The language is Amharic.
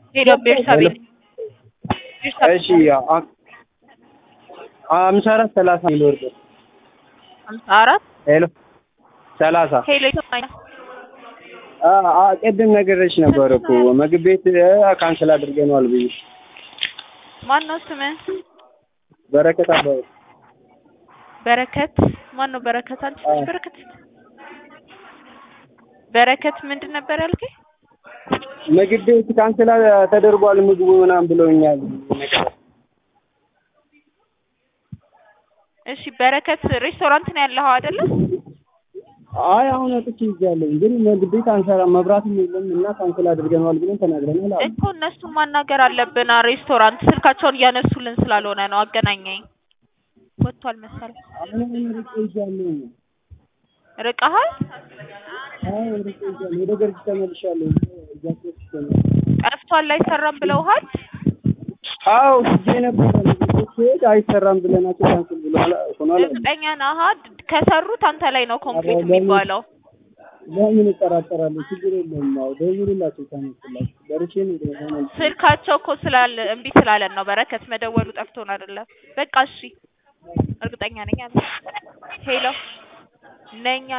ሄሎ ቤርሳቤ እሺ አ- አምሳ አራት ሰላሳ የሚወርደው ሀምሳ አራት ሄሎ ሰላሳ ሄሎ ይሰማኛል። አ- አ- ቅድም ነገረች ነበር እኮ ምግብ ቤት አ፣ ካንስል አድርገነዋል ብዬ ማን ነው ስምህ? በረከት አባባ በረከት ማን ነው በረከት? አንቺ ነሽ አዎ። በረከት? በረከት ምንድን ነበር ያልከኝ? ምግብ ቤት ካንስል አ- ተደርጓል ምግቡ ምናምን ብለውኛል። እሺ በረከት ሬስቶራንት ነው ያለኸው አይደለ? አይ አሁን ወጥቼ ይዣለሁ ግን ምግብ ቤት አንሰራም መብራትም የለም እና ካንስል አድርገነዋል ብለን ተናግረናል አሉ። እኮ እነሱን ማናገር አለብን። ሬስቶራንት ስልካቸውን እያነሱልን ስላልሆነ ነው። አገናኘኝ። ወጥቷል መሰለኝ። አሁን አሁን ርቄ ይዣለሁ። ርቀሃል? አዎ ርቄ ይዣለሁ። ወደ ገርጂ ተመልሻለሁ። እዛ ሶስት ተመልሻለሁ። ጠፍቷል አይሰራም ብለውሃል? አዎ ጊዜ ነበረ ምግብ ቤት ስሄድ አይሰራም ብለናቸው ካንስል ብለዋል ሆኗል አሉ። እርግጠኛ ነህ? አሀ ከሰሩት አንተ ላይ ነው ኮምፕሊት የሚባለው። ለምን እጠራጠራለሁ? ችግር የለውም። አዎ ደውሉላቸው ታነሱላቸው። ደርሼ ነው ደግሞ ስልካቸው እኮ ስላለ እምቢ ስላለን ነው። በረከት መደወሉ ጠፍቶን አይደለም። በቃ እሺ፣ እርግጠኛ ነኝ አለ። ሄሎ ነኝ